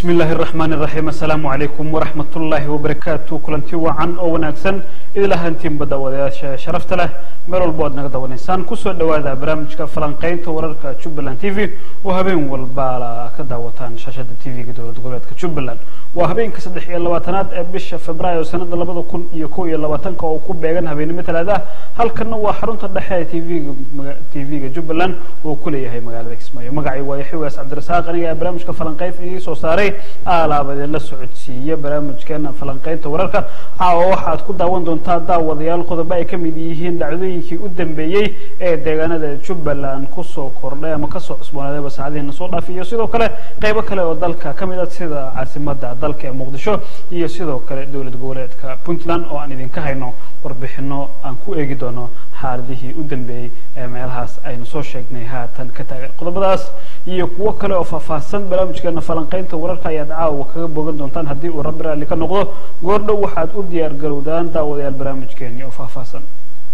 bismi illaahi araxmaani iraxiim assalaamu calaykum waraxmat ullaahi wabarakaatu kulanti wacan oo wanaagsan idil ahaantiinba daawadayaasha sharafta leh meel walba oad naga dawanaysaan kusoo dhawaada barnaamijka falanqeynta wararka jubbaland t v oo habeen walba ka daawataan shaashada t v-ga dowlad goboleedka jubbaland waa habeenka saddex iyo labaatanaad ee bisha februaayo sanada labada kun iyo kow iyo labaatanka oo ku beegan habeenimo talaada halkana waa xarunta dhexe ee tvga t v-ga jubbaland oo kuleeyahay magaalada kismaayo magacii waa yaxugaas cabdirasaaq aniga ee barnaamijka falanqeynta idii soo saaray aalaabadee la socodsiiya barnaamijkeena falanqeynta wararka caawa waxaad ku daawan doontaa daawadayaal qodobo ay kamid yihiin dhacdooyinkii u dambeeyey ee deegaanada jubbaland kusoo kordhay ama kasoo cusboonaaday saacadihiina soo dhaafay iyo sidoo kale qeybo kale oo dalka kamid ah sida caasimada dalka ee muqdisho iyo sidoo kale dowlad goboleedka puntland oo aan idinka hayno warbixino aan ku eegi doono xaaladihii u dambeeyey ee meelahaas aynu soo sheegnay haatan ka taagan qodobadaas iyo kuwo kale oo faahfaahsan barnaamijkeena falanqeynta wararka ayaad caawa kaga bogan doontaan haddii uu rabbi raalli ka noqdo goordhow waxaad u diyaar garowdaan daawadayaal barnaamijkeeni oo faahfaahsan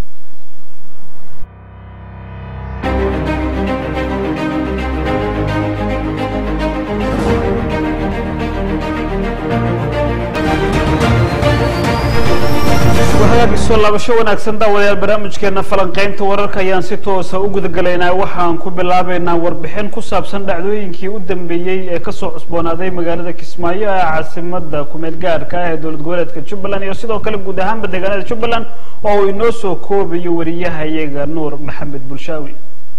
soo laabasho wanaagsan daawadayaal barnaamijkeena falanqeynta wararka ayaan si toosa u gudagalaynaa waxaan ku bilaabeynaa warbixin ku saabsan dhacdooyinkii u dambeeyey ee kasoo cusboonaaday magaalada kismaayo ee caasimada kumeel gaadhka ah ee dowlad goboleedka jubbaland iyo sidoo kale guud ahaanba deegaanada jubbaland oo uu inoo soo koobayo wariyahayaga nuur maxamed bulshaawi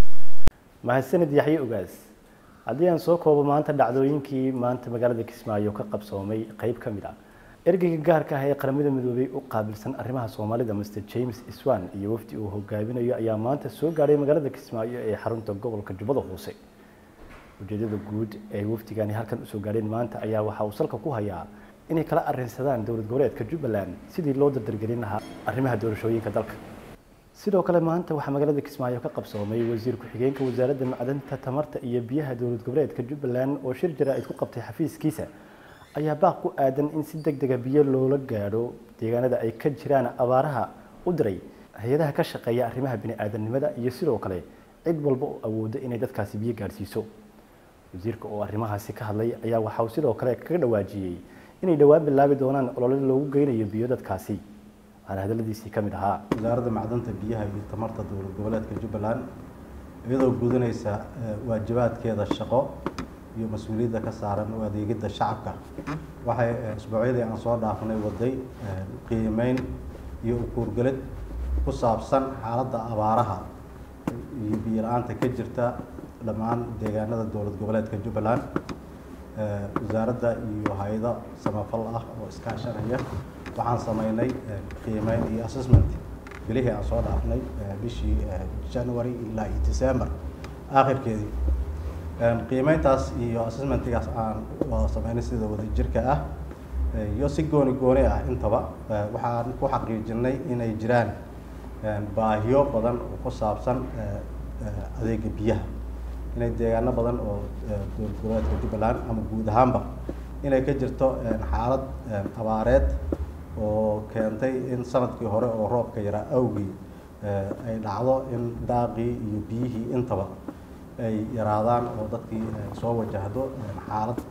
mahadsanid yaxye ogaas haddii aan soo koobo maanta dhacdooyinkii maanta magaalada kismaayo ka qabsoomay qeyb ka mid ah ergeyga gaarka ah ee qaramada midoobay u qaabilsan arrimaha soomaalida mr james iswan iyo wafdi uu hogaaminayo ayaa maanta soo gaadhay magaalada kismaayo ee xarunta gobolka jubbada hoose ujeedada guud ee wafdigani halkan usoo gaadheen maanta ayaa waxa uu salka ku hayaa inay kala arinsadaan dowlad goboleedka jubbaland sidii loo dardargelin lahaa arrimaha doorashooyinka dalka sidoo kale maanta waxaa magaalada kismaayo ka qabsoomay wasiir ku-xigeenka wasaaradda macdanta tamarta iyo biyaha dowlad goboleedka jubbaland oo shir jaraa'id ku qabtay xafiiskiisa ayaa baaq ku aadan in si deg dega biyo loola gaadho deegaanada ay ka jiraan abaaraha u diray hay-adaha ka shaqeeya arrimaha bini-aadamnimada iyo sidoo kale cid walba oo awooda inay dadkaasi biyo gaadhsiiso wasiirka oo arrimahaasi ka hadlay ayaa waxa uu sidoo kale kaga dhawaajiyey inay dhowaan bilaabi doonaan olole loogu geynayo biyo dadkaasi waxaana hadaladiisii ka mid ahaa wasaaradda macdanta biyaha iyo tamarta dowlad goboleedka jubbaland iyadoo gudanaysa waajibaadkeeda shaqo iyo mas-uuliyadda ka saaran u adeegidda shacabka waxay isbuucyadii aan soo dhaafnay waday qiimeyn iyo ukuurgelid ku saabsan xaaladda abaaraha iyo biyo la-aanta ka jirta dhammaan deegaanada dowlad goboleedka jubbaland wasaaradda iyo hay-ado samafal ah oo iskaashanaya waxaan sameynay qiimeyn iyo assessment bilihii aan soo dhaafnay bishii january ilaa iyo december aakhirkeedii qiimeyntaas iyo assessmentigaas aan sameynay sida wadajirka ah iyo si gooni gooni ah intaba waxaan ku xaqiijinay inay jiraan baahiyo badan oo ku saabsan adeega biyaha inay deegaano badan oo dowlad goboleedka jubbaland ama guud ahaanba inay ka jirto xaalad abaareed oo keentay in sanadkii hore oo roobka yaraa awgii ay dhacdo in daaqii iyo biyihii intaba ay yaraadaan oo dadkii soo wajahdo xaalad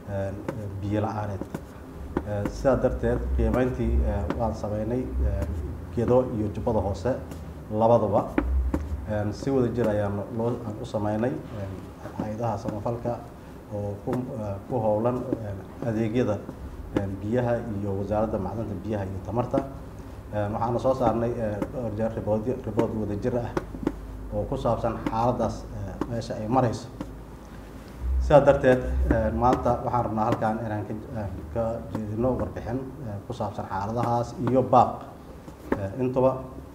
biyo la-aaneed sidaa darteed qiimeyntii waan sameynay gedo iyo jubbada hoose labaduba si wada jir ayaan loo aan u sameynay hay-adaha samafalka oo ku ku howlan adeegyada biyaha iyo wasaaradda macdanta biyaha iyo tamarta waxaana soo saarnay dhowr jeer ribood ribood wada jir ah oo ku saabsan xaaladdaas meesha ay marayso sidaa darteed maanta waxaan rabnaa halkaan inaan ka jeedino warbixin ku saabsan xaaladahaas iyo baaq intuba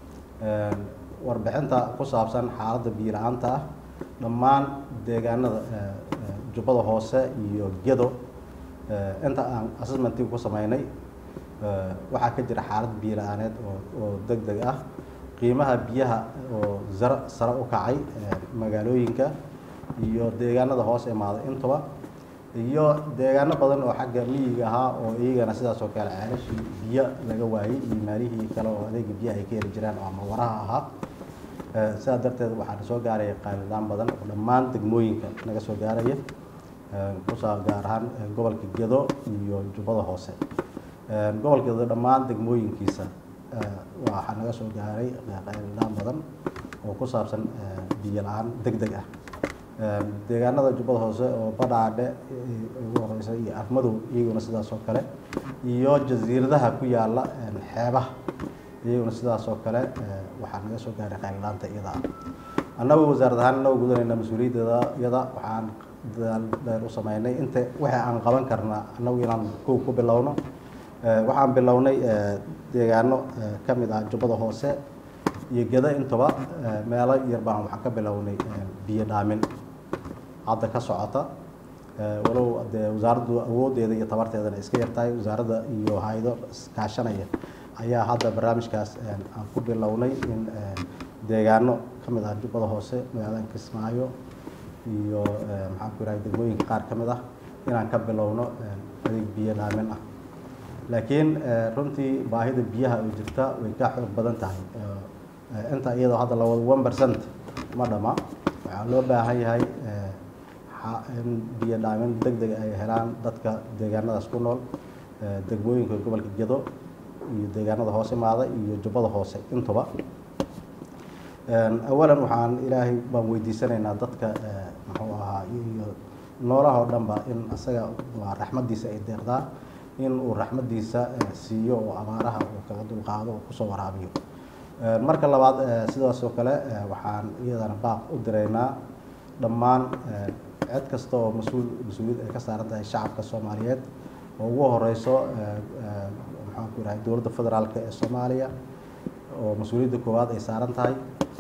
warbixinta ku saabsan xaaladda biyo la-aanta ah dhammaan deegaanada jubbada hoose iyo gedo inta aan assessmentiga ku sameynay waxaa ka jira xaalad biyo la-aaneed oo oo deg deg ah qiimaha biyaha oo sare sare u kacay magaalooyinka iyo deegaanada hoos imaada intuba iyo deegaano badan oo xagga miyiga ahaa oo iyagana sidaas oo kale ceelashii biyo laga waayey iyo maalihii kale oo adeega biyaha ay ka heli jiraan oo ama waraha ahaa sidaa darteed waxaa soo gaaraya qaalilaan badan oo dhammaan degmooyinka naga soo gaaraya kusaa gaar ahaan gobolka gedo iyo jubbada hoose gobolka gedo dhammaan degmooyinkiisa waxaa naga soo gaaray qayladaan badan oo ku saabsan biyo la-aan deg deg ah deegaanada jubbada hoose oo badhaadhe ugu horeysa iyo afmadow iyaguna sidaas oo kale iyo jasiiradaha ku yaala xeebaha iyaguna sidaas oo kale waxaa naga soo gaaray qayladhaanta iyada ah annagu wasaarad ahaan inagoo gudanayna mas-uuliyaddeeda iyada waxaan dadaal dheer u sameynay inta wixii aan qaban karna annagu inaan kow ku bilowno waxaan bilownay deegaano ka mid ah jubbada hoose iyo geda intaba meelo yar baan waxaan ka bilownay biyo dhaamin hadda ka socota walow dee wasaaraddu awooddeeda iyo tabarteedana iska yartahay wasaaradda iyo hay-ado iskaashanaya ayaa hadda barnaamijkaas aan ku bilownay in deegaano ka mid ah jubbada hoose magaalada kismaayo iyo maxaan ku yidhaha degmooyinka qaar ka mid ah inaan ka bilowno adeeg biyo dhaamin ah laakiin runtii baahida biyaha oo jirta way ka xoog badan tahay inta iyadoo hadda lawada one percent ma dhama waxaa loo baahan yahay in biyo dhaamin deg deg ay helaan dadka deegaanadaas ku nool degmooyinka gobolka gedo iyo deegaanada hoose imaada iyo jubbada hoose intuba awalan waxaan ilaahay baan weydiisanaynaa dadka muxuu ahaa iyo noolaha oo dhanba in isaga waa raxmaddiisa ay deeqdaa in uu raxmaddiisa siiyo oo abaaraha uu kaga dulqaado oo kusoo waraabiyo marka labaad sidaas oo kale waxaan iyadana baaq u diraynaa dhammaan cid kasta oo mas-uul mas-uuliyad ay ka saaran tahay shacabka soomaaliyeed oo ugu horeyso maxaan ku yidhahay dowladda federaalka ee soomaaliya oo mas-uuliyadda koowaad ay saaran tahay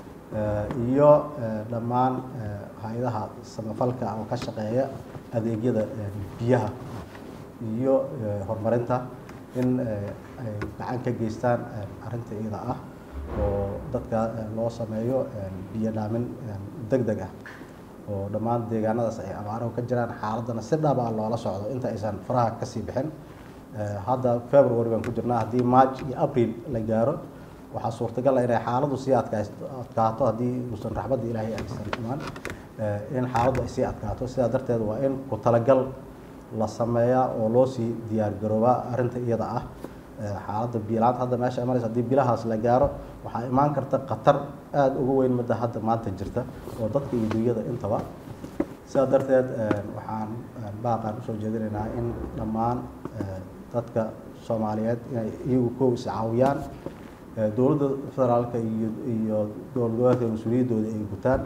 iyo dhammaan hay-adaha samafalka oo ka shaqeeya adeegyada biyaha iyo horumarinta in ay gacan ka geystaan arrinta iyada ah oo dadka loo sameeyo biyo dhaamin deg deg ah oo dhammaan deegaanadaas ay abaarahu ka jiraan xaaladana si dhab ah loola socdo inta aysan faraha kasii bixin hadda february baan ku jirnaa haddii march iyo april la gaaro waxaa suurtagal ah inay xaaladdu sii adkaato haddii uusan raxmadda ilaahay aysan imaan in xaaladdu ay sii adkaato sidaa darteed waa in ku talagal la sameeyaa oo loo sii diyaar garoobaa arrinta iyada ah xaaladda biilaanta hadda meesha imanaysa haddii bilahaas la gaaro waxaa imaan karta khatar aada uga weyn midda hadda maanta jirta oo dadka iyo dunyada intaba sidaa darteed waxaan baaqaan usoo jeedinaynaa in dhammaan dadka soomaaliyeed inay iyagu kow is caawiyaan dowladda federaalka iyo iyo dowlad goboleedka mas-uuliyaddooda ay gutaan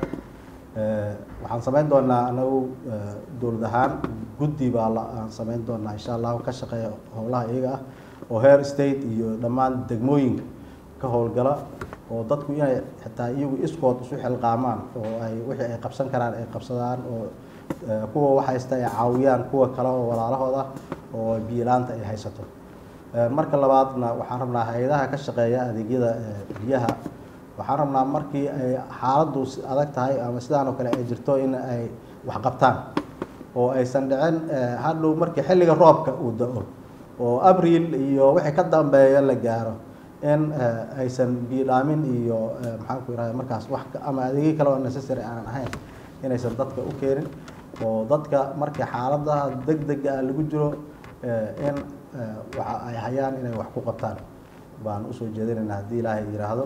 waxaan samayn doonaa anagu dowlad ahaan guddi baa la aan samayn doonaa insha allahu ka shaqeeya howlaha iyaga ah oo heer state iyo dhammaan degmooyinka ka howlgala oo dadku inay xitaa iyagu iskood isu xilqaamaan oo ay wixii ay qabsan karaan ay qabsadaan oo kuwa wax haysta ay caawiyaan kuwa kale oo walaalahooda oo biilaanta ay haysato marka labaadna waxaan rabnaa hay-adaha ka shaqeeya adeegyada biyaha waxaan rabnaa markii ay xaaladdu adag tahay ama sidaan oo kale ay jirto in ay wax qabtaan oo aysan dhicin hadhow markii xilliga roobka uu da-o oo abril iyo wixii ka dambeeya la gaaro in aysan biidhaamin iyo maxaan ku yidhahda markaas wax ama adeegyo kale oo necessary aanan ahayn inaysan dadka u keenin oo dadka markii xaaladaha deg dega ah lagu jiro in waxa ay hayaan inay wax ku qabtaan baan usoo jeedinaynaa haddii ilaahay yidhaahdo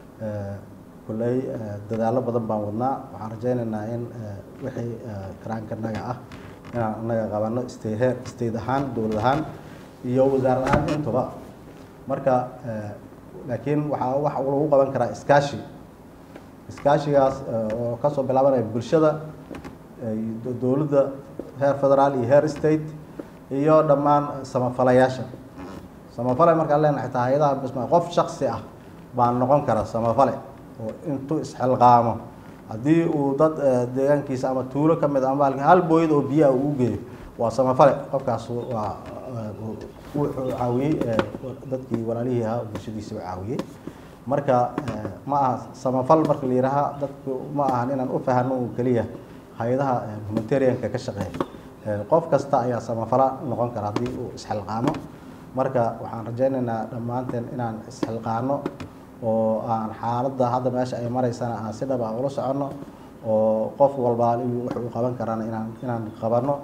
kulley dadaallo badan baan wadnaa waxaan rajaynaynaa in wixii karaankanaga ah inaan anaga qabano state heer state ahaan dowlad ahaan iyo wasaarad ahaan intuba marka laakiin waxaa wax lagu qaban karaa iskaashi iskaashigaas oo kasoo bilaabanaya bulshada dowladda heer federaal iyo heer state iyo dhammaan samafalayaasha samafale markaan leenahay xitaa hay-adaha bisma qof shaksi ah baan noqon kara samafale oo intuu isxilqaamo haddii uu dad deegaankiisa ama tuulo ka mid a ama hal booyad oo biyaha uu geeyo waa samafale qofkaas waa wuxuu caawiyey dadkii walaalihii ahaa bulshadiisa u caawiyey marka ma aha samafal marka la yidhaaha dadku ma ahan inaan u fahano oo keliya hay-adaha humanitarianka ka shaqeeya qof kasta ayaa samafala noqon kara haddii uu isxilqaamo marka waxaan rajaynaynaa dhammaanteen inaan isxilqaano oo aan xaaladda hadda meesha ay maraysana aan si dhab ah ula soconno oo qof walbaa wuxuu qaban karana inaan inaan qabanno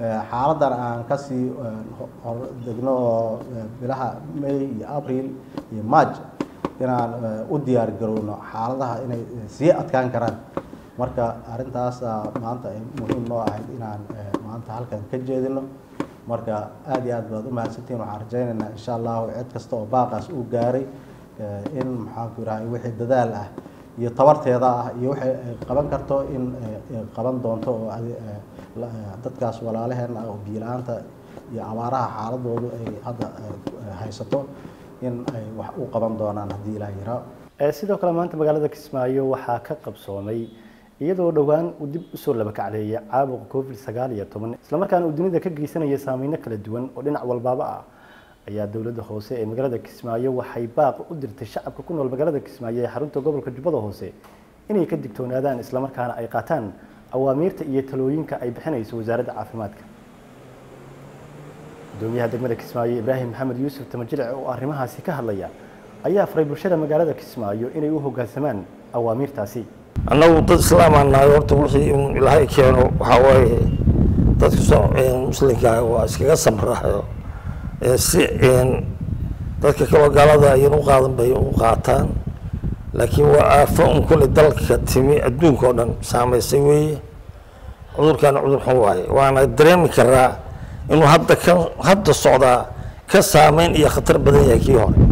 xaaladan aan kasii hor degno oo bilaha may iyo abril iyo march inaan u diyaar garowno xaaladaha inay sii adkaan karaan marka arrintaas maanta ay muhiim noo ahayd inaan maanta halkan ka jeedino marka aada iyo aad baad u mahadsantihin waxaan rajaynaynaa insha allahu cid kasta oo baaqaas uu gaaray in maxaanku irahay wixii dadaal ah iyo tabarteeda ah iyo waxay ay qaban karto in qaban doonto oo dadkaas walaalaheen ah oo biyo-la-aanta iyo abaaraha xaaladoodu ay hadda haysato in ay wax u qaban doonaan haddii ilaah yaraa sidoo kale maanta magaalada kismaayo waxaa ka qabsoomay iyadoo dhowaan uu dib usoo labakacleeya caabuqa covid sagaal iyo toban islamarkaana uu dunida ka geysanaya saameyno kala duwan oo dhinac walbaaba ah ayaa dowladda hoose ee magaalada kismaayo waxay baaq u dirtay shacabka ku nool magaalada kismaayo ee xarunta gobolka jubbada hoose inay ka digtoonaadaan islamarkaana ay qaataan awaamiirta iyo talooyinka ay bixinayso wasaaradda caafimaadka gudoomiyaha degmada kismaayo ibraahim maxamed yuusuf tamajilic oo arrimahaasi ka hadlaya ayaa faray bulshada magaalada kismaayo inay u hoggaansamaan awaamiirtaasi annagu dad islaamaan nahay horta wixii in ilaahay keeno waxaa waaye dadka muslimka waa iskaga samraxo si dadka kaloo gaalada ayan u qaadan bay u qaataan laakiin waa aafo un kule dalka timi adduunka oo dhan saamaysay weeye cudurkaana cudur xun waaye waana dareemi karaa inuu hadda ka hadda socdaa ka saameyn iyo khatar badan yahay kii hore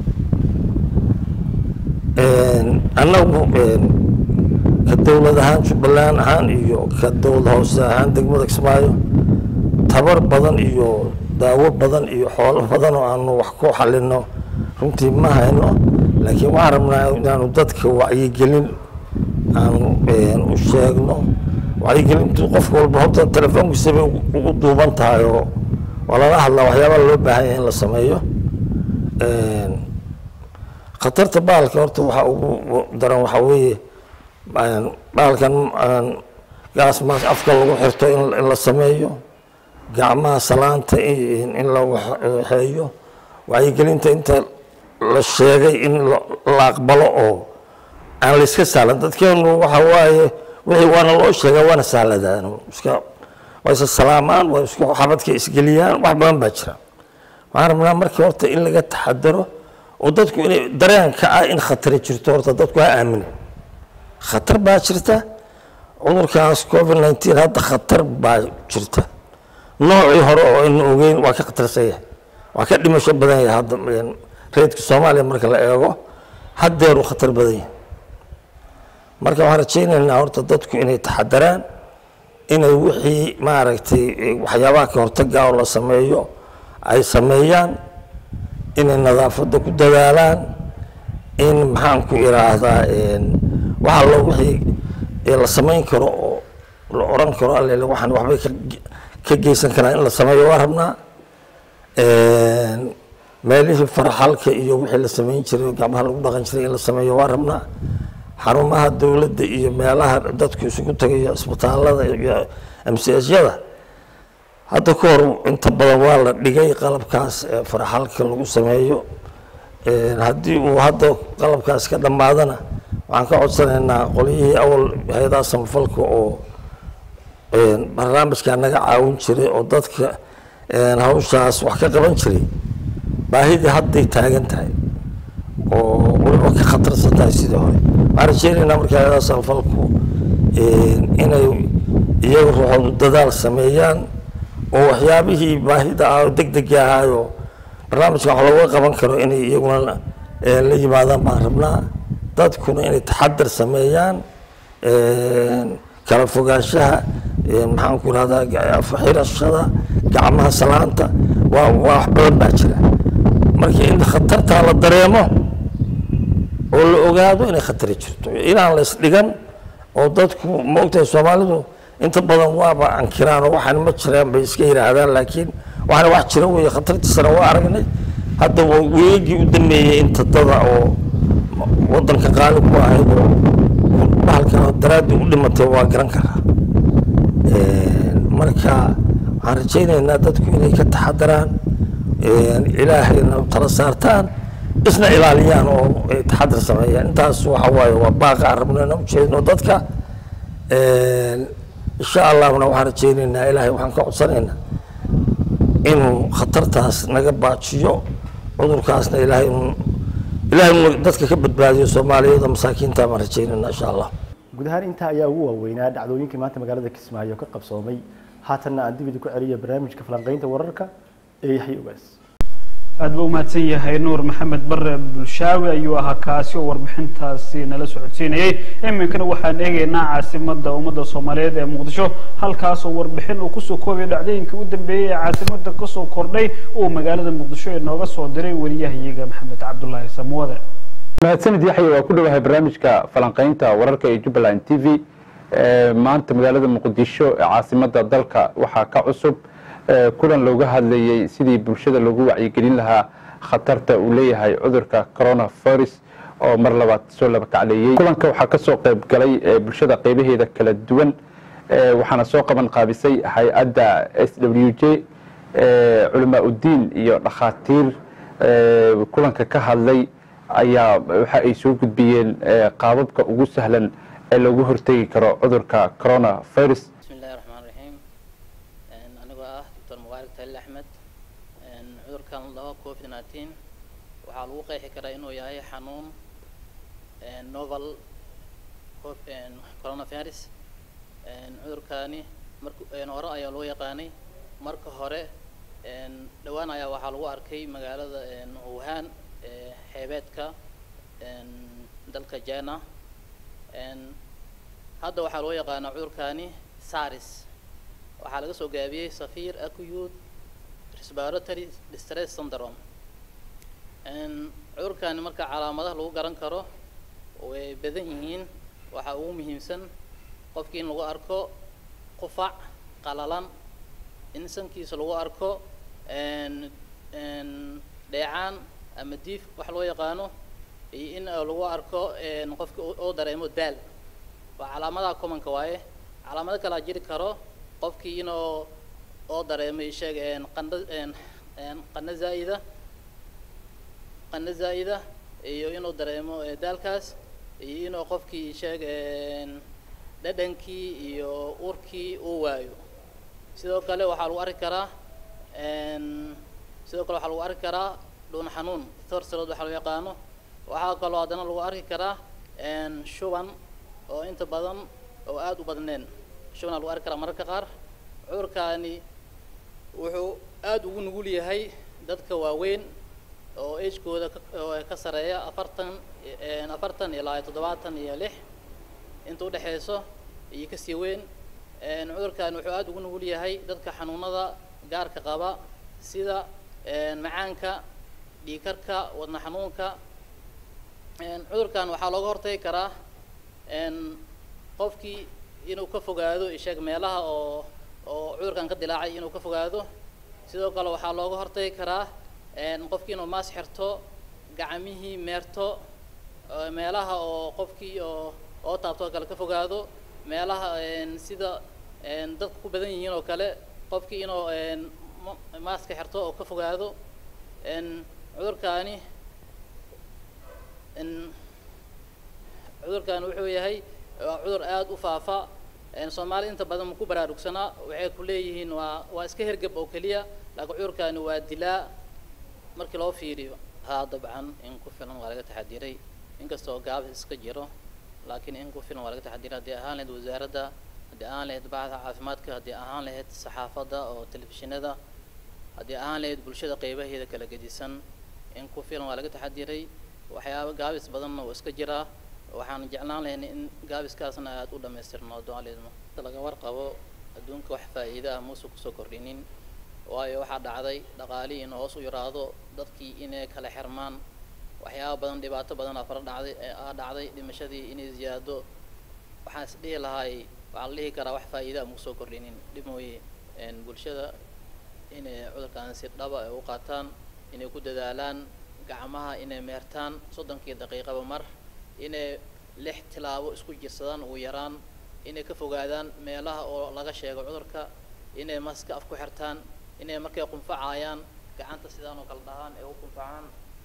annagu ka dowlad ahaan jubbaland ahaan iyo ka dowlad hoose ahaan degmada kismaayo tabar badan iyo daawo badan iyo xoolo badan oo aanu wax ku xalino runtii ma hayno laakiin waxaan rabnaa inaanu dadka wacyigelin aanu u sheegno wacyigelintu qof walba horta telefoonkiisa bay ugu duuban tahay oo waa lala hadlaa waxyaabaa loo baahan yahay in la sameeyo khatarta baalka horta waxaa ugu daran waxaa weeye baalkan gaas maas afka lagu xirto in la sameeyo gacmaha salaanta in la waxeeyo wacyigelinta inta la sheegay in la aqbalo oo aan la iska sahlan dadkeenu waxa waaye wixii waana loo sheegaa waana sahladaan iska waa isa salaamaan waa isku xabadka isgeliyaan wax badan baa jira waxaan rabnaa markii horta in laga taxadaro oo dadku inay dareenka ah in khatari jirto horta dadku ha aamina khatar baa jirta cudurkaas covid nineteen hadda khatar baa jirta noocii hore oo aynu ogeyn waa ka khatarsan yahay waa ka dhimasho badan yahay hadda reedka soomaaliya marka la eego haddeeru khatar badan yahay marka waxaan rajaynaynaa horta dadku inay taxadaraan inay wixii maaragtay waxyaabaha ka hortaga oo la sameeyo ay sameeyaan inay nadaafadda ku dadaalaan in maxaan ku iraahdaa waxa lo wixii la samayn karo oo la oran karo allele waxaan waxbay ka geysan karaan in la sameeyo waa rabnaa meelihii farxalka iyo wixii la samayn jiray oo gacmaha lagu dhaqan jiray in la sameeyo waa rabnaa xarumaha dowladda iyo meelaha dadku isugu tagayo isbitaalada iyo amsiasyada hadda ka hor inta badan waa la dhigay qalabkaas farxalka lagu sameeyo haddii uu hadda qalabkaas ka dhammaadana waxaan ka codsanaynaa qolyihii awal hay-adaha samafalka oo barnaamijkaa naga caawin jiray oo dadka hawshaas wax ka qaban jiray baahidii hadday taagan tahay oo waliba ka khatarsan tahay sidii hore waxaan rajeynaynaa marka hay-adaha samafalku inay iyaga ruuxoodu dadaal sameeyaan oo waxyaabihii baahida ah oo deg degi ahaayo barnaamijkan wax looga qaban karo inay iyaguna la yimaadaan baan rabnaa dadkuna inay taxadar sameeyaan kala fogaanshaha maxaan ku irahdaa xirashada gacmaha salaanta waa waa wax badan baa jira marka in khatartaa la dareemo oo la ogaado inay khatari jirto inaan la isdhigan oo dadku maogtahay soomaalidu inta badan waaba ankiraan oo waxaan ma jiraan bay iska yidhaahdaan laakiin waxaana wax jira weeye khatartiisana waa aragnay hadda waa weegii u dameeyey inta dada oo wadanka qaali ku ahayd oo bahalkan daraaddii u dhimatay waa garan karaa marka waxaan rajaynaynaa dadku inay ka taxadaraan ilaahayna tala saartaan isna ilaaliyaan oo ay taxadar sameeyaan intaas waxa waaye waa baaqa aan rabno inaan ujeedno dadka insha allahna waxaan rajaynaynaa ilaahay waxaan ka codsanaynaa inuu khatartaas naga baajiyo cudurkaasna ilaahay inuu ilaahay inuu dadka ka badbaadiyo soomaaliyada masaakiinta baan rajaynaynaa insha allah guud ahaan intaa ayaa ugu waaweynaa dhacdooyinkii maanta magaalada kismaayo ka qabsoomay haatanna aan dib idinku celiya barnaamijka falanqaynta wararka ee yaxya ogaas aad buu umahadsan yahay nuur maxamed bare bulshaawi ayuu ahaa kaasi oo warbixintaasi nala socodsiinayay iminkana waxaan eegaynaa caasimada ummadda soomaaliyeed ee muqdisho halkaas oo warbixin uu kusoo koobayo dhacdooyinkii u dambeeyey ee caasimada kasoo kordhay uu magaalada muqdisho ee nooga soo diray wariyahayaga maxamed cabdulaahi samuwade mahadsanid yaxya waa ku dhowahay barnaamijka falanqaynta wararka ee jubbaland t v maanta magaalada muqdisho ee caasimada dalka waxaa ka cusub kulan looga hadlayey sidii bulshada loogu wacyigelin lahaa khatarta uu leeyahay cudurka coronavirus oo mar labaad soo laba kacleeyey kulanka waxaa kasoo qayb galay bulshada qeybaheeda kala duwan waxaana soo qaban qaabisay hay-adda s w j culamaa uddiin iyo dhakhaatiir kulanka ka hadlay ayaa waxa ay soo gudbiyeen qaababka ugu sahlan ee loogu hortegi karo cudurka coronavirus bismillahi raxmaan raxiim anigoo ah doctor mubaarak talil axmed cudurkan laba covid nineteen waxaa lagu qeexi karaa inuu yahay xanuun novel coronavirus cudurkani mark hore ayaa loo yaqaanay marka hore dhowaan ayaa waxaa lagu arkay magaalada wuhan xeebeedka dalka jina hadda waxaa loo yaqaanaa cudurkani saris waxaa laga soo gaabiyey safir acute respiratory distress syndrome cudurkani marka calaamadaha lagu garan karo way badan yihiin waxaa ugu muhiimsan qofkii in lagu arko qufac qalalan in sankiisa lagu arko dheecaan ama diif wax loo yaqaano iyo in lagu arko qofki oo dareemo daal waa calaamadaha commonka waaye calaamado kalaa jiri karo qofkii inuu oo dareemo isheeg qandha qandho zaa'ida qandho zaa'ida iyo inuu dareemo daalkaas iyo inuu qofkii isheeg dhadhankii iyo urkii uu waayo sidoo kale waxaa lagu arki karaa sidoo kale waxaa lagu arki karaa dhuun xanuun thorsalood waxaa loo yaqaano waxaa kaloo haddana lagu arki karaa shuban oo inta badan oo aada u badneen shubanaa lagu arki karaa mararka qaar cudurkaani wuxuu aada ugu nugul yahay dadka waaweyn oo agekooda ka sareeya afartan afartan ilaa toddobaatan iyo lix inta udhexeyso iyo kasii weyn cudurkani wuxuu aada ugu nugul yahay dadka xanuunada gaarka qaba sida macaanka dhiikarka wadna xanuunka cudurkan waxaa looga hortagi karaa qofkii inuu ka fogaado isheeg meelaha oo oo cudurkan ka dilaacay inuu ka fogaado sidoo kale waxaa looga hortagi karaa qofkii inuu maas xirto gacmihii meerto meelaha oo qofkii oo oo taabto oo kale ka fogaado meelaha sida dadka ku badan yihiin oo kale qofkii inuu maaska xirto oo ka fogaado cudurkaani cudurkaani wuxuu yahay waa cudur aada u faafa soomaali inta badan ma ku baraarugsanaa waxay ku leeyihiin waa waa iska hergab oo keliya laakiin cudurkaani waa dilaa markii loo fiiriyo haa dabcan in ku filan waa laga taxadiray inkastoo gaabis iska jiro laakiin in ku filan waa laga taxadiray haddii ahaan lahayd wasaaradda haddii ahaan lahayd bacda caafimaadka haddii ahaan lahayd saxaafadda oo telefishinada haddii ahaan lahayd bulshada qeybaheeda kala gedisan in ku filan waa laga taxadiray waxyaaba gaabis badanna oo iska jiraa waxaan jeclaan lahayn in gaabiskaasna aada u dhamaystirno doaleedmo laga warqabo adduunka wax faa'iida ah muuse kusoo kordhinin waayo waxaa dhacday dhaqaalihii in hoos u yaraado dadkii inay kala xirmaan waxyaaba badan dhibaato badan aa fara dhacday aa dhacday dhimashadii inay ziyaado waxaan is dhihi lahaay waxaa la dhihi karaa wax faa'iida ah mukusoo kordhinin dhib mooye bulshada inay cudurkan si dhaba ay u qaataan inay ku dadaalaan gacmaha inay meertaan soddonkii daqiiqaba mar inay lix tilaabo isku jirsadaan ugu yaraan inay ka fogaadaan meelaha oo laga sheego cudurka inay maska af ku xirtaan inay markay qunfacayaan gacanta sidaan oo kale dhahaan ay u qunfacaan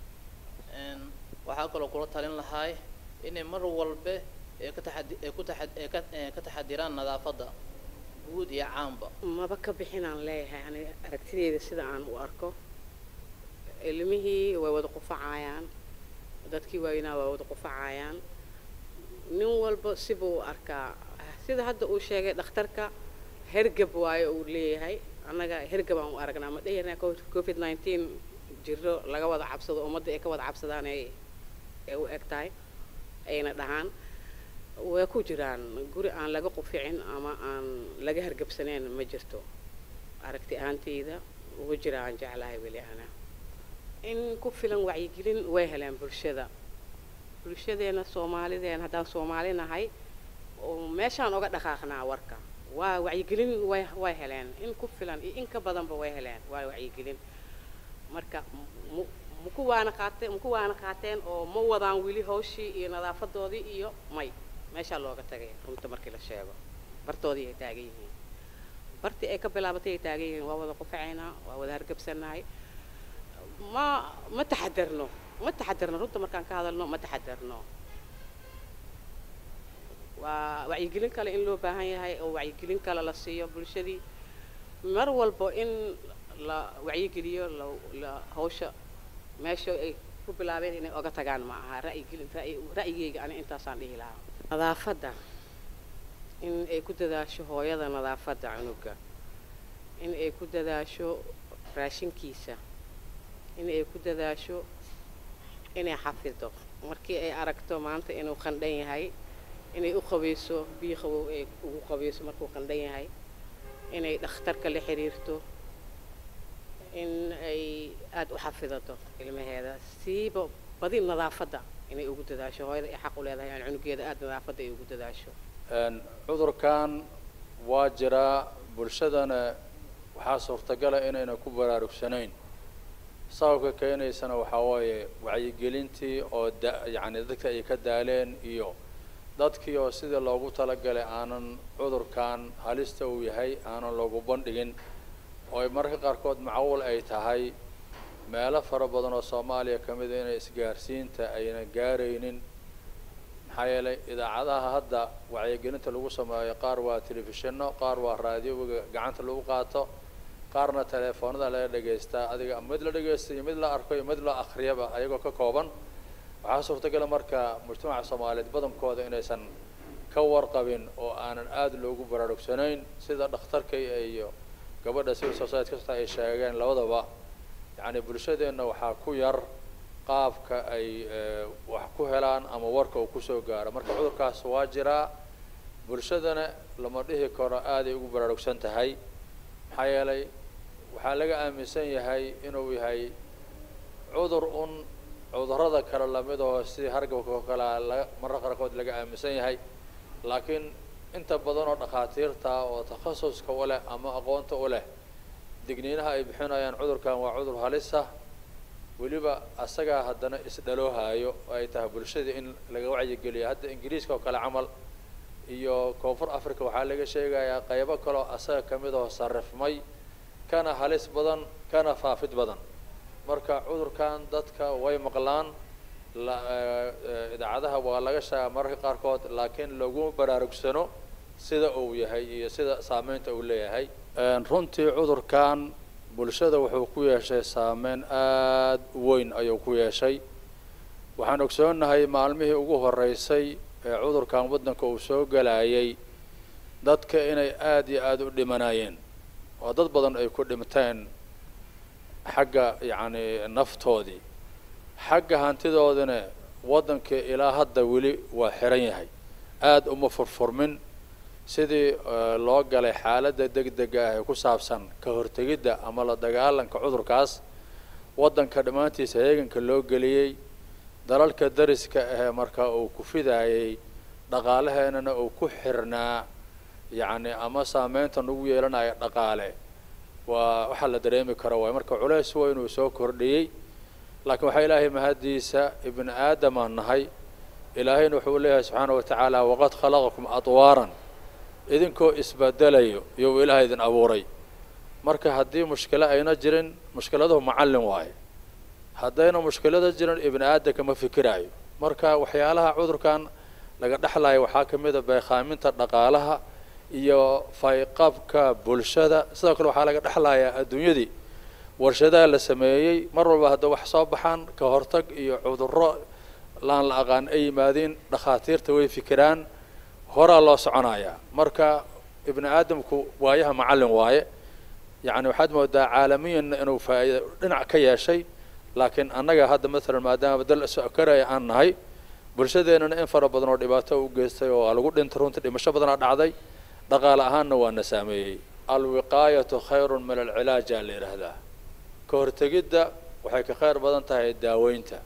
waxaa kaloo kula talin lahaay inay mar walbe ay ka taxadi ay ku taxad ay ka ay ka taxadiraan nadaafadda guud iyo caanba maba ka bixinaan leeyahay aniga aragtideyda sida aan u arko ilmihii way wada qufacayaan dadkii waaweynaa waa wada qufacayaan nin walba sibuu u arkaa sida hadda uu sheegay dhakhtarka hergab waayo uu leeyahay annaga hergab aan u aragnaa ma dhehirnaa covid nineteen jiro laga wada cabsado ummadda ay ka wada cabsadaan ay ay u eg tahay ayna dhahaan way ku jiraan guri aan laga quficin ama aan laga hargabsanayn ma jirto aragti ahaanteyda ugu jira aan jeclahay weli ana in ku filan wacyigelin way heleen bulshada bulshadeena soomaalideena haddaan soomaali nahay oo meeshaan oga dhaqaaqnaa warka waa wacyigelin way way heleen in ku filan iyo in ka badanba way heleen waa wacyigelin marka mu maku waana qaateen maku waana qaateen oo ma wadaan weli hawshii iyo nadaafadoodii iyo may meeshaa looga tagay runta markii la sheego bartoodii ay taagan yihiin bartii ay ka bilaabatay ay taagan yihiin waa wada qufacaynaa waa wada hargabsanahay ma ma taxadarno ma taxadarno runta markaan ka hadalno ma taxadarno waa wacyigelin kale in loo baahan yahay oo wacyigelin kale la siiyo bulshadii mar walbo in la wacyigeliyo la la hawsha meesha ay ku bilaabeen inay oga tagaan ma aha ra'yigelin ra'yi ra'yigeyga ani intaasaan dhihi lahaa nadaafadda in ay ku dadaasho hooyada nadaafadda cunuga in ay ku dadaasho raashinkiisa in ay ku dadaasho inay xafido markii ay aragto maanta inuu qandhan yahay inay u qabayso biyo qabow ay ugu qabayso markuu qandhan yahay inay dhakhtarka la xiriirto in ay aada u xafidato ilmaheeda siiba badi nadaafadda inay ugu dadaasho hooyada ay xaq u leedahay aan cunugeeda aada nadaafadda ay ugu dadaasho cudurkan waa jiraa bulshadana waxaa suurtagala inayna ku baraarugsanayn sababka keenaysana waxaa waaye wacyigelintii oo da yacni dadka ay ka daaleen iyo dadkii oo sidii loogu talagalay aanan cudurkan halista uu yahay aanan loogu bandhigin oo ay mararka qaarkood macquul ay tahay meelo fara badan oo soomaaliya ka mid a inay isgaarsiinta ayna gaaraynin maxaa yeelay idaacadaha hadda wacyigelinta lagu sameeyo qaar waa telefishinno qaar waa raadioga gacanta lagu qaato qaarna teleefoonada laga dhegaystaa adiga mid la dhegaysta iyo mid la arko iyo mid la akriyaba ayagoo ka kooban waxaa suurtagala marka mujtamaca soomaaliyeed badankooda inaysan ka warqabin oo aanan aada loogu baraarugsanayn sida dhakhtarka iyo gabadha civil society kasta ay sheegeen labadaba yacni bulshadeenna waxaa ku yar qaabka ay wax ku helaan ama warka uu kusoo gaaro marka cudurkaas waa jiraa bulshadana lama dhihi karo aaday ugu baraarugsan tahay maxaa yeelay waxaa laga aaminsan yahay inuu yahay cudur un cudurrada kale lamid oo sidii hargabka oo kalea laga marra qaarkood laga aaminsan yahay laakiin inta badan oo dhakhaatiirta oo takhasuska u leh ama aqoonta u leh digniinaha ay bixinayaan cudurkan waa cudur halisa weliba asagaa haddana isdhaloohayo oo ay tahay bulshada in laga wacyigeliyo hadda ingiriiska oo kale camal iyo koonfur africa waxaa laga sheegayaa qaybo kaleo asaga ka mid oo sarrifmay kana halis badan kana faafid badan marka cudurkan dadka way maqlaan la idaacadaha waa laga sheegaa mararka qaarkood laakiin lagu baraarugsano sida uu yahay iyo sida saameynta uu leeyahay runtii cudurkan bulshada wuxuu ku yeeshay saameyn aada u weyn ayuu ku yeeshay waxaan ogsoonnahay maalmihii ugu horeysay ee cudurkan waddanka uu soo galayay dadka inay aada iyo aada u dhimanayeen oo dad badan ay ku dhinteen xagga yacni naftoodii xagga hantidoodina waddankii ilaa hadda weli waa xiran yahay aada uma furfurmin sidii loo galay xaaladda deg dega ah ee ku saabsan ka hortegidda ama la dagaalanka cudurkaas waddanka dhammaantiisa heeganka loo geliyey dalalka dariska ahee marka uu ku fidaayey dhaqaalaheenana uu ku xirnaa yacni ama saameynta nagu yeelanaya dhaqaale waa waxaa la dareemi karo waay marka culays weyn uu soo kordhiyey laakiin waxaa ilaahay mahaddiisa ibni aadamaan nahay ilaahayna wuxuu leeyahay subxaana wa tacaala waqad khalaqakum adwaaran idinkoo isbedelayo iyou ilaah idin abuuray marka haddii mushkilo ayna jirin mushkiladuhu macallin waaye haddayna mushkilada jirin ibni aadamka ma fikiraayo marka waxyaalaha cudurkan laga dhexlaya waxaa ka mid a beekhaaminta dhaqaalaha iyo fayqabka bulshada sidoo kale waxaa laga dhexlayaa adduunyadii warshadaha la sameeyey mar walba hadda wax soo baxaan ka hortag iyo cudurro laan la aqaan ay yimaadiin dhakhaatiirta way fikiraan horaa loo soconayaa marka ibni aadamku waayaha macallin waaye yacni waxaad moodaa caalamiyanna inuu faa'iido dhinac ka yeeshay laakiin annaga hadda maalan maadaama dal sokaraya aan nahay bulshadeennana in fara badan oo dhibaato u geystay oo lagu dhintay runtii dhimasho badanaa dhacday dhaqaale ahaanna waa na saameeyey alwiqaayatu khayrun min alcilaaja la yidhaahdaa ka hortegidda waxay ka khayr badan tahay daaweynta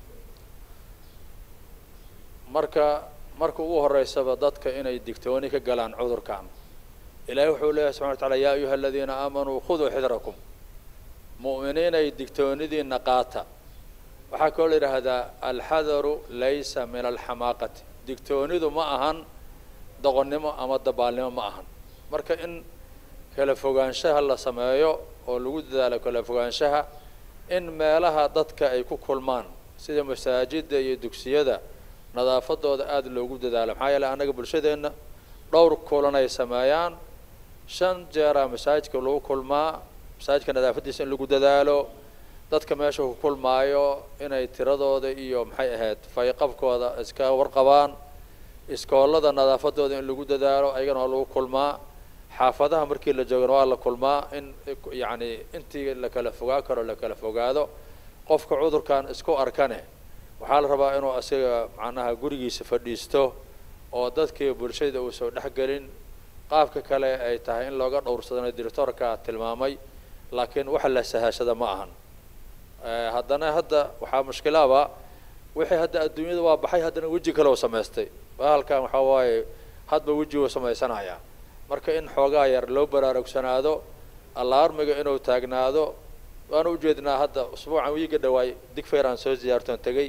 marka marka ugu horeysaba dadka inay digtooni ka galaan cudurkan ilaahay wuxuu leeyahay subxana wa taala yaa ayuha aladiina aamanuu khuduu xidrakum mu'miniinay digtoonidiina qaata waxaa kaloo la yidhaahdaa alxadaru laysa min alxamaaqati digtoonidu ma ahan doqonnimo ama dabaalnimo ma ahan marka in kala fogaanshaha la sameeyo oo lagu dadaalo kala fogaanshaha in meelaha dadka ay ku kulmaan sida masaajidda iyo dugsiyada nadaafadooda aada loogu dadaalo maxaa yeeley annaga bulshadeenna dhowr kulan ay sameeyaan shan jeeraa masaajidka lagu kulmaa masaajidka nadaafaddiisa in lagu dadaalo dadka meesha ku kulmaayo inay tiradooda iyo maxay ahayd fayqabkooda iska warqabaan iskoolada nadaafadooda in lagu dadaalo ayagana waa lagu kulmaa xaafadaha markii la joogana waa la kulmaa in yacni intii la kala fogaa karo la kala fogaado qofka cudurkan isku arkane waxaa la rabaa inuu asiga macnaha gurigiisa fadhiisto oo dadkii bulshada uusan dhexgelin qaabka kale ay tahay in looga dhowrsadana directoorka tilmaamay laakiin waxa la sahashada ma ahan haddana hadda waxaa mushkilaaba wixii hadda adduunyada waa baxay haddana weji kale u samaystay bahalkan waxaa waaye hadba weji uu samaysanayaa marka in xoogaa yar loo baraarugsanaado allaarmiga inuu taagnaado waana ujeednaa hadda usbuucan wiiga dhawaay digfeer aan soo ziyaartoon tegey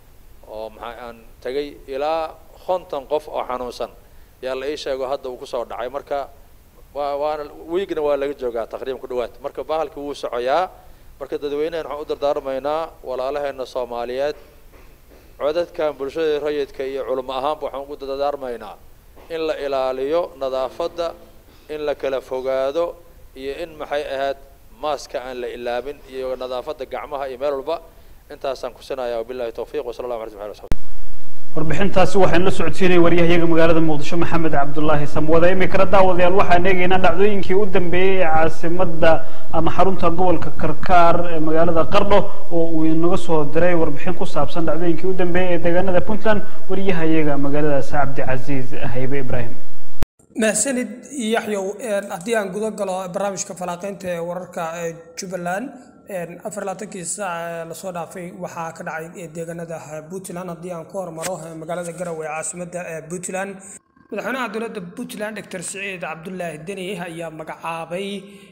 oo maxaa aan tegey ilaa konton qof oo xanuunsan yaa la ii sheego hadda uu kusoo dhacay marka waa waana wiigna waa laga joogaa taqriiban ku dhawaad marka bahalkii wuu socoyaa marka dadweynahan waxaan u dardaarmaynaa walaalaheena soomaaliyeed codadkan bulshada rayidka iyo culimo ahaanba waxaan ugu dardaarmaynaa in la ilaaliyo nadaafadda in la kala fogaado iyo in maxay ahayd maaska aan la ilaabin iyo nadaafadda gacmaha iyo meel walba intaasaan kusinaya wabillahi tawfiiq wasala allahu alay sali warbixintaasi waxaan la socodsiinay waryahayaga magaalada muqdisho maxamed cabdulaahi samwade imikana daawadayaal waxaan eegaynaa dhacdooyinkii u dambeeyey ee caasimada ama xarunta gobolka karkaar ee magaalada qardho oo uu inaga soo diray warbixin ku saabsan dhacdooyinkii u dambeeyey ee deegaanada puntland waryahayaga magaaladaas cabdicasiis haybe ibraahim mahsanid yaxyow haddii aan guda galo barnaamijka falanqeynta ee wararka ee jubbaland afar labaatankii saac ee lasoo dhaafay waxaa ka dhacay deegaanada puntland haddii aan ku hormaro magaalada garowe ee caasimada ee puntland madaxweynaha dowladda puntland doctor siciid cabdulaahi deni ayaa magacaabay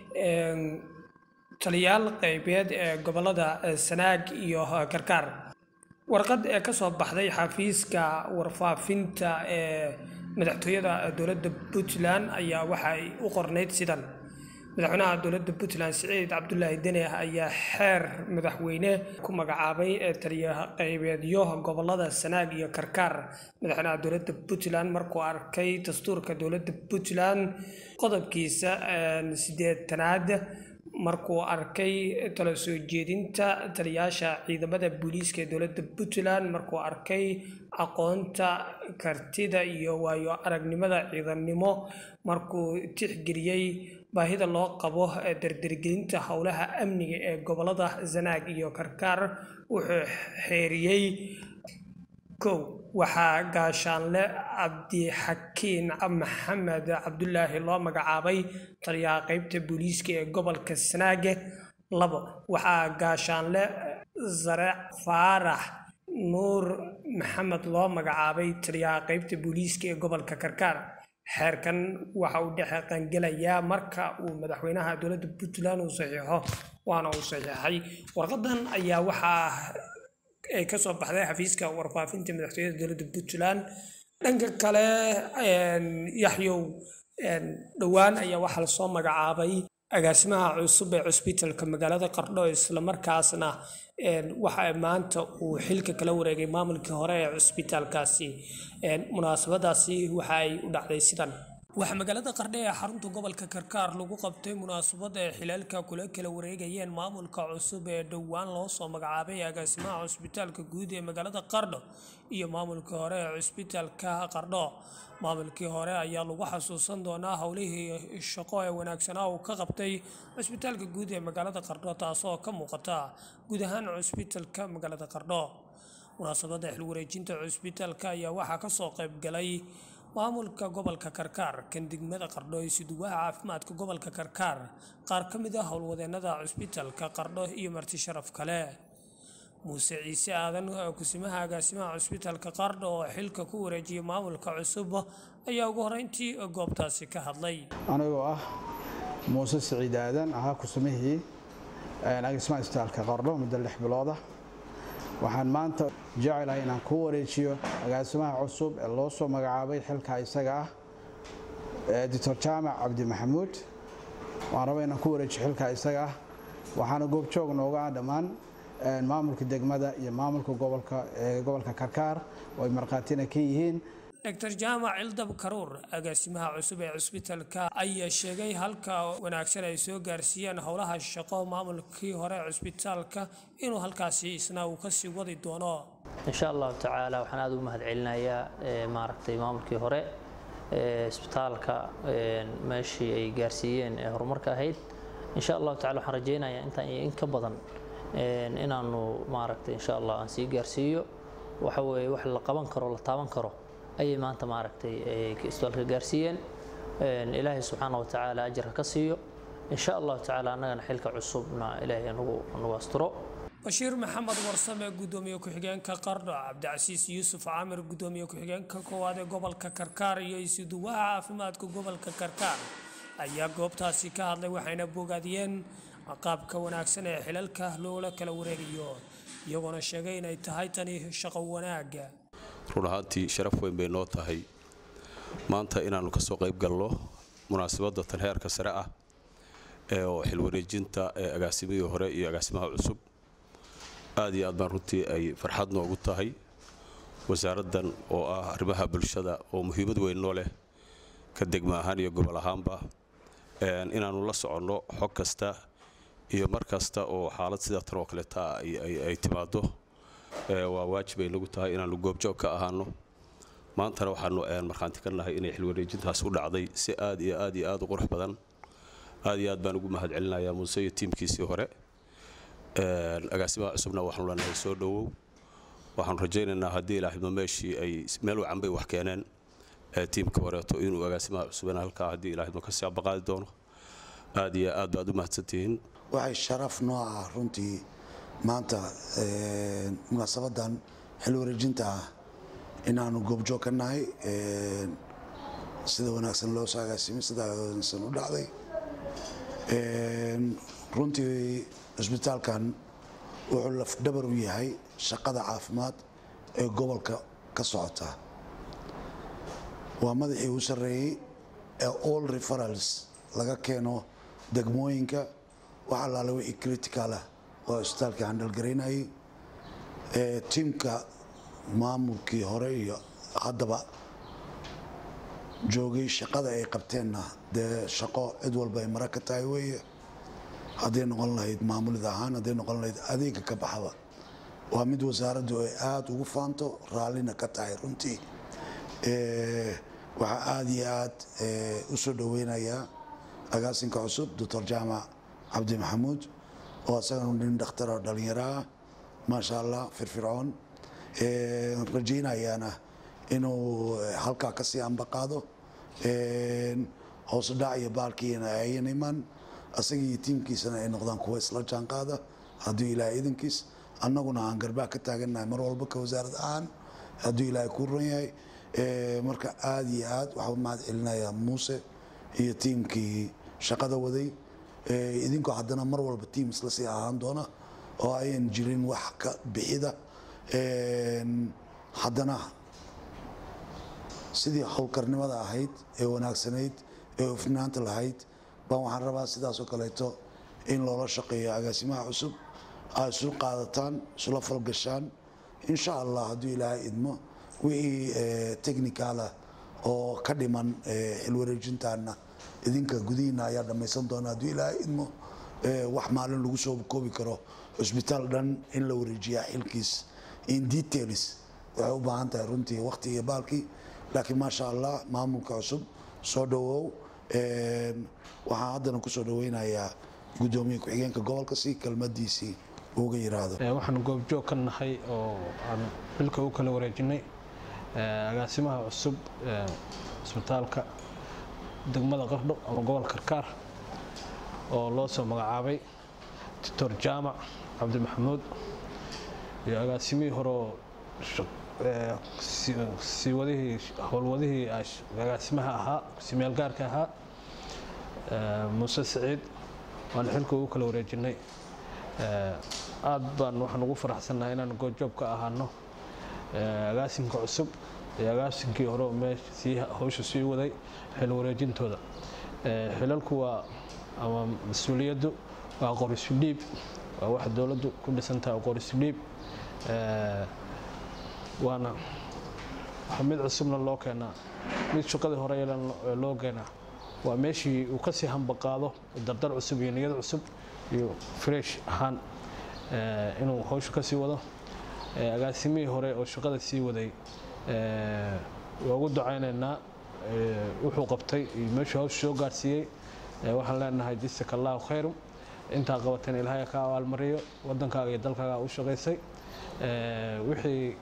taliyaal qeybeed ee gobolada sanaag iyo karkaar warqad ee kasoo baxday xafiiska warfaafinta ee madaxtooyada dowladda puntland ayaa waxay u qornayd sidan madaxweynaha dowladda puntland siciid cabdulaahi deni ayaa xeer madaxweyne ku magacaabay taliya qeybeedyo gobolada sanaag iyo karkaar madaxweynaha dowladda puntland markuu arkay dastuurka dowladda puntland qodobkiisa sideetanaad markuu arkay talo soo jeedinta taliyaasha ciidamada booliiska ee dowladda puntland markuu arkay aqoonta kartida iyo waayo aragnimada ciidannimo markuu tixgeliyey baahida loo qabo dardargelinta howlaha amniga ee gobolada sanaag iyo karkaar wuxuu xeeriyey kow waxaa gaashaanle cabdixakiin maxamed cabdulaahi loo magacaabay taliyaha qeybta booliiska ee gobolka sanaage labo waxaa gaashaanle zareec faarax nuur maxamed loo magacaabay taliyaha qeybta booliiska ee gobolka karkaar xeerkan waxa uu dhexe qangelayaa marka uu madaxweynaha dowladda puntland uu saxiixo waana uu saxiixay warqadan ayaa waxaa ay kasoo baxday xafiiska warfaafinta madaxtooyada dowladda puntland dhanka kale yaxyow dhowaan ayaa waxaa lasoo magacaabay agaasimaha cusub ee cusbitalka magaalada qardho islamarkaasna waxa maanta uu xilka kala wareegay maamulkii hore ee cusbitaalkaasi munaasabadaasi waxa ay u dhacday sidan waxaa magaalada qardhe ee xarunta gobolka karkaar lagu qabtay munaasabad ay xilaalka kula kala wareegayeen maamulka cusub ee dhowaan loo soo magacaabay agaasimaha cusbitaalka guud ee magaalada qardho iyo maamulkii hore ee cusbitaalka qardho maamulkii hore ayaa lagu xasuusan doonaa howlihii shaqo ee wanaagsanaa uu ka qabtay cusbitaalka guud ee magaalada qardho taasoo ka muuqata guud ahaan cusbitaalka magaalada qardho munaasabadda xilwareejinta cusbitaalka ayaa waxaa kasoo qayb galay maamulka gobolka karkaar kan degmada qardho iyo suduwaha caafimaadka gobolka karkaar qaar ka mid ah howlwadeenada cusbitaalka qardho iyo marti sharaf kale muuse ciise aadan kusimaha agaasimaha cusbitaalka qardho oo xilka ku wareejiyay maamulka cusub ayaa ugu horeyntii goobtaasi ka hadlay anigoo ah muuse siciid aadan ahaa kusimihii agaasimaha cusbitaalka qardho muddo lix bilooda waxaan maanta jecelahay inaan ku wareejiyo agaasimaha cusub ee loo soo magacaabay xilka isaga ah doctor jaamac cabdi maxamuud waan raba inaan ku wareejiyo xilka isaga ah waxaana goobjoog nooga ah dhammaan maamulka degmada iyo maamulka gobolka ee gobolka karkaar oo ay markhaatina ka yihiin dr jaamac cildab karuur agaasimaha cusub ee cusbitaalka ayaa sheegay halka wanaagsan ay soo gaarsiiyeen howlaha shaqo maamulkii hore ee cusbitaalka inuu halkaasi isna uu kasii wadi doono insha allahu tacaala waxaan aada ugu mahadcelinayaa maaragtay maamulkii hore ee isbitaalka meeshii ay gaarsiiyeen ee horumarka ahayd insha allahu tacala waxaan rajaynayaa intaan iyo in ka badan inaanu maaragtay insha allah aan sii gaarsiiyo waxa weeye wax la qaban karo la taaban karo ayay maanta maaragtay isbitaalka gaarsiiyeen ilaahay subxaana wa tacaala ajarka ka siiyo insha allahu tacaala annagana xilka cusubna ilaahay nagu nagu asturo bashiir maxamed warsame gudoomiye ku-xigeenka qardho cabdicasiis yuusuf caamir gudoomiye ku-xigeenka koowaad ee gobolka karkaar iyo isuduwaha caafimaadka gobolka karkaar ayaa goobtaasi ka hadlay waxayna bogaadiyeen qaabka wanaagsan ee xilalka loola kala wareegayo iyagoona sheegay inay tahay tani shaqo wanaaga run ahaantii sharaf weyn bay noo tahay maanta inaannu ka soo qayb galno munaasabadda tan heerka sare ah ee oo xilwareejinta ee agaasimihii hore iyo agaasimaha cusub aad iyo aad baan runtii ay farxad noogu tahay wasaaraddan oo ah arrimaha bulshada oo muhiimad weyn noo leh ka degma ahaan iyo gobol ahaanba inaannu la soconno xog kasta iyo mar kasta oo xaalad sida tan oo kaleeta ay timaado waa waajib ay nagu tahay inaannu goobjoog ka ahaano maantana waxaanu markhaanti ka nahay inay xilwareejintaas u dhacday si aad iyo aad iyo aad u qurux badan aad iyo aad baan ugu mahad celinayaa muuse iyo tiimkiisii hore agaasimaha cusubna waxaanu leenahay soo dhowow waxaanu rajaynaynaa haddii ilaahidmo meeshii ay meel wacan bay wax keeneen tiimka horeeto inuu agaasimaha cusubana halkaa haddii ilaahidmo ka sii abaqaadi doono aad iyo aad baad u mahadsantihiin waxay sharaf noo ah runtii maanta munaasabadan xil wareejinta ah inaanu goobjoog ka nahay sida wanaagsan loo soo agaasimay sida wanaagsan u dhacday runtii cisbitaalkan wuxuu lafdhabar u yahay shaqada caafimaad ee gobolka ka socota waa madaxii u sarreeyey ee all referals laga keeno degmooyinka wax allaale wixii critical ah oo cisbitaalkii handhalgaraynayay tiimka maamulkii hore iyo haddaba joogay shaqada ay qabteenna dee shaqo cid walba ay mara ka tahay weeye hadday noqon lahayd maamulid ahaan hadday noqon lahayd adeega ka baxaba waa mid wasaaraddu ay aada ugu faanto raallina ka tahay runtii waxaa aada iyo aad u soo dhoweynayaa agaasinka cusub doctor jaamac cabdi maxamuud oo isagana nin dhakhtar oo dhallinyaro ah maasha allah firfircoon rajaynayaana inuu halkaa kasii ambaqaado hoos dhac iyo baalkiina ayan iman asagii tiimkiisana ay noqdaan kuwa isla jaanqaada hadduu ilaahay idankiis annaguna aan garbaa ka taagannahay mar walba ka wasaarad ahaan hadduu ilaahay ku ran yahay marka aada iyo aad waxaa mahad celinayaa muuse iyo tiimkii shaqada waday idinkoo haddana mar walba tiim isla sii ahaan doona oo ayan jirin wax ka bixida haddana sidii howlkarnimada ahayd ee wanaagsanayd ee hufnaanta lahayd baan waxaan rabaa sidaasoo kaleeto in loola shaqeeyo agaasimaha cusub aad isu qaadataan isula falgashaan insha allah hadduu ilaahay idmo wixii technicalah oo ka dhiman xilwareejintaana idinka gudihiina ayaa dhammaysan doona hadduu ilaahay idmo wax maalin lagu soo koobi karo cusbitaal dhan in la wareejiyaa xilkiis in details waxay u baahan tahay runtii waqti iyo baalkii laakiin maasha allah maamulka cusub soo dhawow waxaan haddana kusoo dhaweynayaa gudoomiye ku-xigeenka gobolka si kelmadiisii uga yiraahdo waxaan goobjoog ka nahay oo aan xilka u kala wareejinay agaasimaha cusub cisbitaalka degmada qardho ama gobolka karkaar oo loo soo magacaabay doctor jaamac cabdi maxamuud iyo agaasimihii horeoo siiwadihii howlwadihii agaasimaha ahaa simeel gaarka ahaa muuse siciid waan xilka ugu kala wareejinay aad baan waxaan ugu faraxsannahay inaan goobjoog ka ahaano agaasimka cusub iyo agaasinkii hore meesha sii hawsha sii waday xil wareejintooda xilalku waa ama mas-uuliyaddu waa qorisu dhiib waa waxa dowladdu ku dhisantahay qorisu dhiib waana mid cusubna loo keenaa mid shaqadii hore loo keenaa waa meeshii uu kasii hambaqaado dardar cusub iyo niyad cusub iyo fresh ahaan inuu hawsha kasii wado agaasimihii hore oo shaqada sii waday waa ugu ducaynaynaa wuxuu qabtay iyo meeshuu hawsha soo gaarsiiyey waxaan leenahay jisaka allahu khayrum intaa qabateen ilaahay ka abaalmariyo wadankaaga iyo dalkaaga u shaqaysay wixii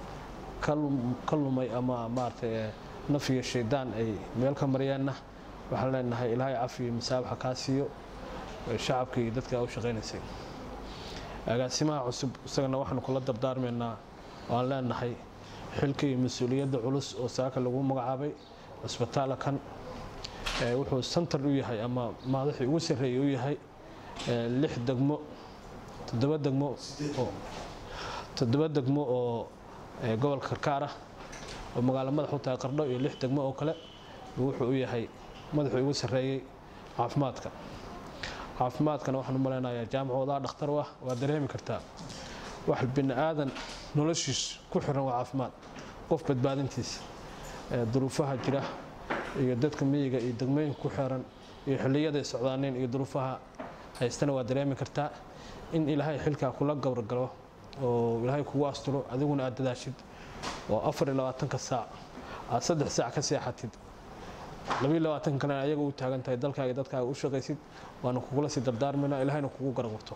ka lumay ama maaragtay naf iyo shaydaan ay meel ka maryaanna waxaan leenahay ilaahay cafi iyo masaabaxa kaa siiyo shacabka iyo dadka u shaqaynaysay agaasimaha cusub isagana waxaanu kula dardaarmaynaa waan leenahay xilka iyo mas-uuliyadda culus oo saaka lagu magacaabay cisbitaala kan wuxuu santar u yahay ama madaxii ugu sarreeyay u yahay lix degmo toddoba degmo oo toddoba degmo oo gobolka karkaar ah oo magaalo madax u tahay qardho iyo lix degmo oo kale wuxuu u yahay madaxii ugu sarreeyey caafimaadka caafimaadkana waxaan u malaynayaa jaamacoodaa dhakhtar u ah waa dareemi kartaa wax bini aadan noloshiis ku xiran waa caafimaad qof badbaadintiisa duruufaha jira iyo dadka miyiga iyo degmooyinka ku xiran iyo xilliyaday socdaaneen iyo duruufaha haystana waa dareemi kartaa in ilaahay xilkaa kula gowrgalo oo ilaahay kugu asturo adiguna aad dadaashid oo afar iyo labaatanka saac aad saddex saac ka seexatid labiyo labaatan kalena ayaga u taagan tahay dalkaaga iyo dadkaaga u shaqaysid waana kugula sii dardaarmayna ilaahayna kugu garqurto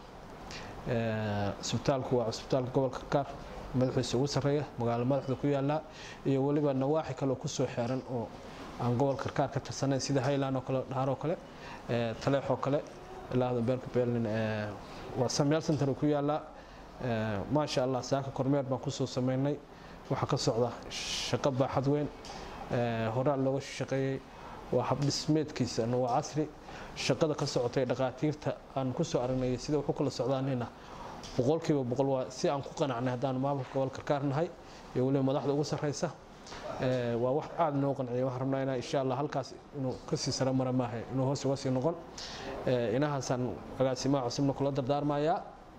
cisbitaalku waa cisbitaalka gobolka karkaar madaxiisa ugu sarreeya magaalo madaxda ku yaala iyo weliba nawaaxi kale kusoo xeeran oo aan gobolka karkaar ka tirsanayn sida highland oo kale dhaar oo kale taleex oo kale ilaahda beelka beelnin waa samyaal center ku yaala maasha allah saaka kormeer baan kusoo sameynay waxaa ka socda shaqo baaxad weyn horaa looga shaqeeyey waa habdhismeedkiisana waa casri shaqada ka socotay dhakhaatiirta aan kusoo aragnay sida wax u kala socdaanina boqolkiiba boqol waa si aan ku qanacnay haddaan maamulka gobolka karkaar nahay iyo weliba madaxda ugu sarreysa waa wax aada noo qanciya waxaan rabnaa inaa insha allah halkaas inuu kasii sare mara maaha inuu hoos uga sii noqon inahaasaan agaasimaha cusubna kula dardaarmayaa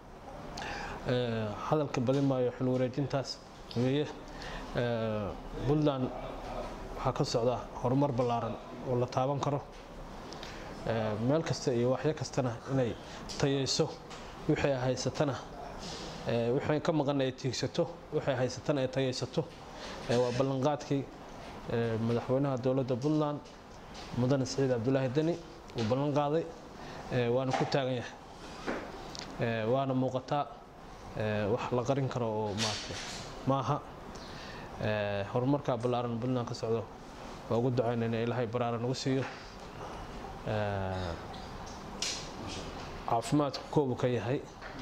hadalka badin maayo xil wareejintaas weeye puntland waxaa ka socda horumar ballaaran oo la taaban karo meel kasta iyo waxyo kastana inay tayayso wixii ay haysatana wixii ka maqan ay tiigsato wixii ay haysatana ay tayaysato waa ballanqaadkii madaxweynaha dowladda puntland mudane siciid cabdulaahi deni uu ballan qaaday waana ku taagan yahay waana muuqataa wax la qarin karo oo maarata maaha horumarka ballaaran puntland ka socdo waa ugu ducaynayna ilaahay baraara nagu siiyo caafimaadku koobu ka yahay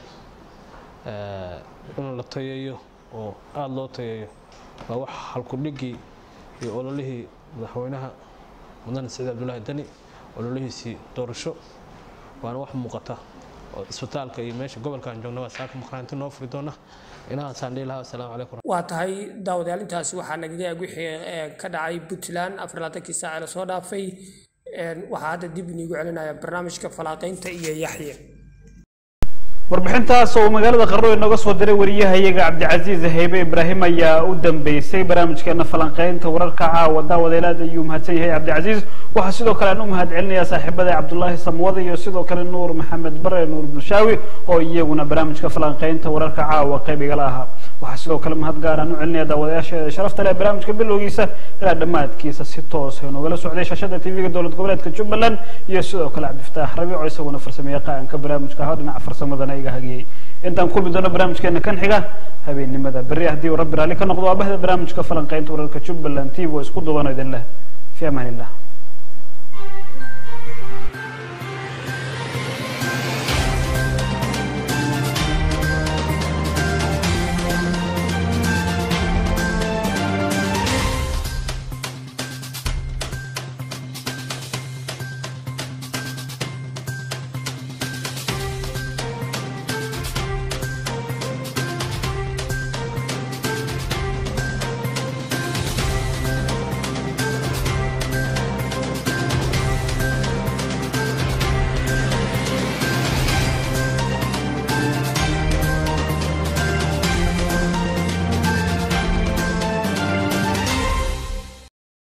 in la tayeeyo oo aada loo tayeeyo waa wax halkudhigii iyo ololihii madaxweynaha mudane siciid cabdulaahi deni ololihiisii doorasho waana wax muuqata oo cisbitaalka iyo meesha gobolkaan joogna waa saaka maqraanti noo furi doona inahaasaan dhihi lahaa asalaamu calaykum waa tahay daawadayaal intaasi waxaa nagaga eg wixii ka dhacay puntland afar labaatankii saace lasoo dhaafay waxaa hadda dib iniigu celinaya barnaamijka falaaqaynta iyo yaxye warbixintaas oo magaalada qarro inooga soo diray wariyahayaga cabdicasiis haybe ibraahim ayaa u dambeysay barnaamijkeena falanqeynta wararka caawa daawadeelaad ayuu mahadsan yahay cabdicasiis waxaa sidoo kale aan u mahad celinayaa saaxiibada cabdullaahi samwada iyo sidoo kale nuur maxamed bare nuur bulshaawi oo iyaguna barnaamijka falanqeynta wararka caawa qayb igala ahaa waxaa sidoo kale mahad gaar aan u celinaya daawadayaasheeda sharafta leh barnaamijka bilowgiisa ilaa dhammaadkiisa si toos ah noogala socday shaashada tv-ga dowlad goboleedka jubbaland iyo sidoo kale cabdifataax rabiic oo isaguna farsameeye qaanka barnaamijka ahaa dhinaca farsamadana iga hagiyey intaan kulmi doono barnaamijkeena kan xiga habeennimada berri haddii uu rabbi raalli ka noqdo waa bahda barnaamijka falanqeynta wararka jubbaland tv oo isku duubano idin leh fi amaan illah